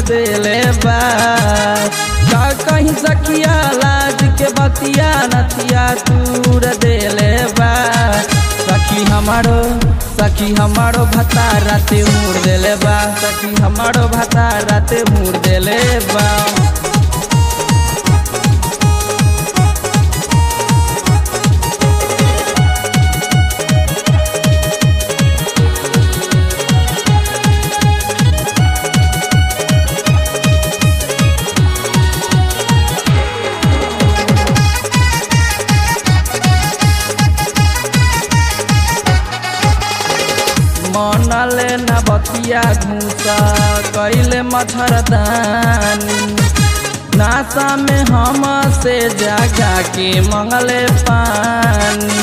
देले बा का कहीं सखिया लाज के बतिया नतिया तूर देले बा सखी हमारो सखी हमारो भता राते मुड़ देले बा सखी हमारो भता राते मुड़ देले बा मनले न बतिया घूसा कैले मच्छरदानी नासा में हम से जागा के मंगले पानी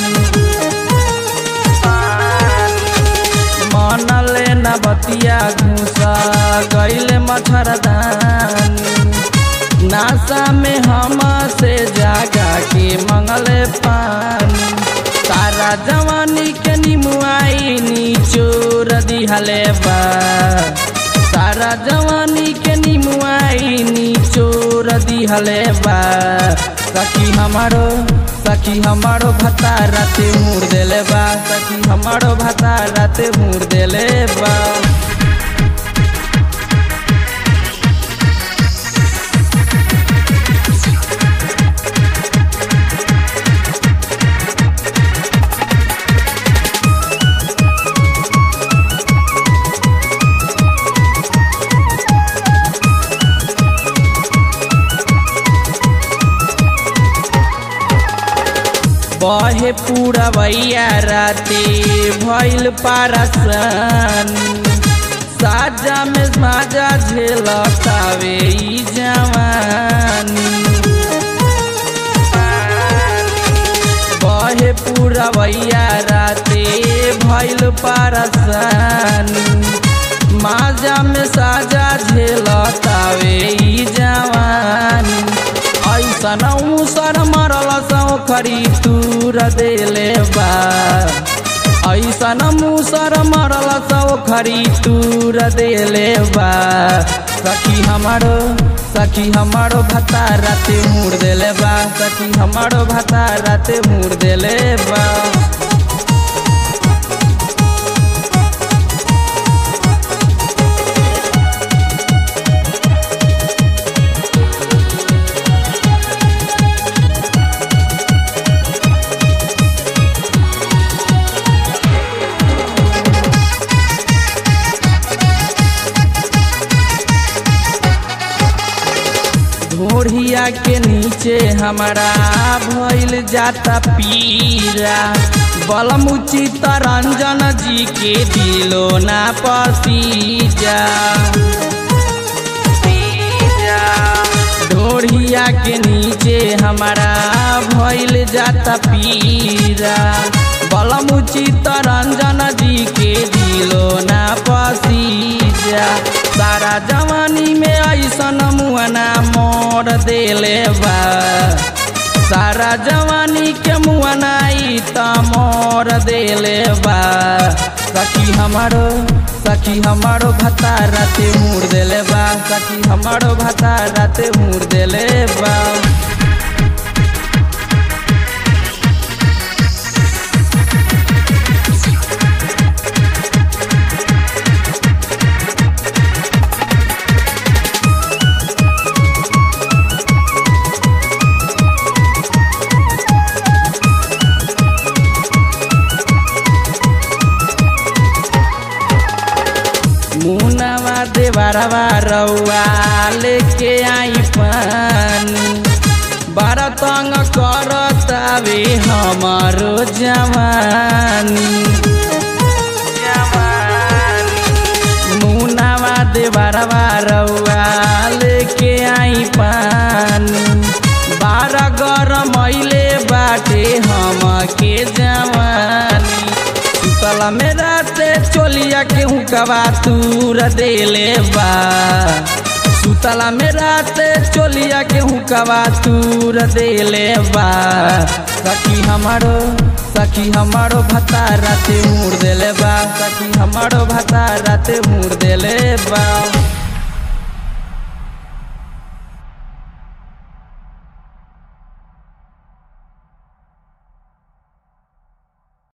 मनले न बतिया घूसा कैले मच्छरदानी नासा में हम से जागा के मंगले पानी तारा जवानी के निमुआई निचोर दिहले बा तारा जवानी के निमुआई निचोर दिहले बा सखी हमारो सखी हमारो भता राते मुड़ देले बा सखी हमारो भता राते मुड़ देले बा बहे पूरा भैया राते भैल पारसन साजा में माजा झेलतावे ई जवानी बहे पूरा भैया राते भैल पारसन माजा में साजा झेलतावे ई जवानी ऐसन उसर मरल सौ खरी तूर देले बा ऐसन मुसर मरल सौ खरी तूर देले बा सखी हमारो सखी हमारो भता राते मुड़ देले बा सखी हमारो भता राते मुड़ देले बा ढोढ़िया के नीचे हमारा भइल जाता पीरा बलमुची तरंजन जी के दिलो ना पसीजा ढोढ़िया के नीचे हमारा भइल जाता पीरा बलमुची तरंजन जी के दिलो ना पसीजा सारा जवानी में ऐसन मुआना मोर देले बा सारा जवानी के मुआनाई त मोर देले बा सखी हमारो सखी हमारो भता राते मुड़ देले बा सखी हमारो भता राते मुड़ देले बा मुनवा देवरवा रउआ लेके आई पानी बारह तंग करतावे हमारो जवानी मुनवा देवरवा रउआ लेके आई पानी बारह गरमैले बाटे हमके जवानी सुतला में राते चोलिया के हुकवा तूर देले बा सुतला में राते चोलिया के हुकवा तूर देले बा सखी हमारो सखी हमारो भता राते मुड़ देले बा सखी हमारो भता राते मुड़ देले बा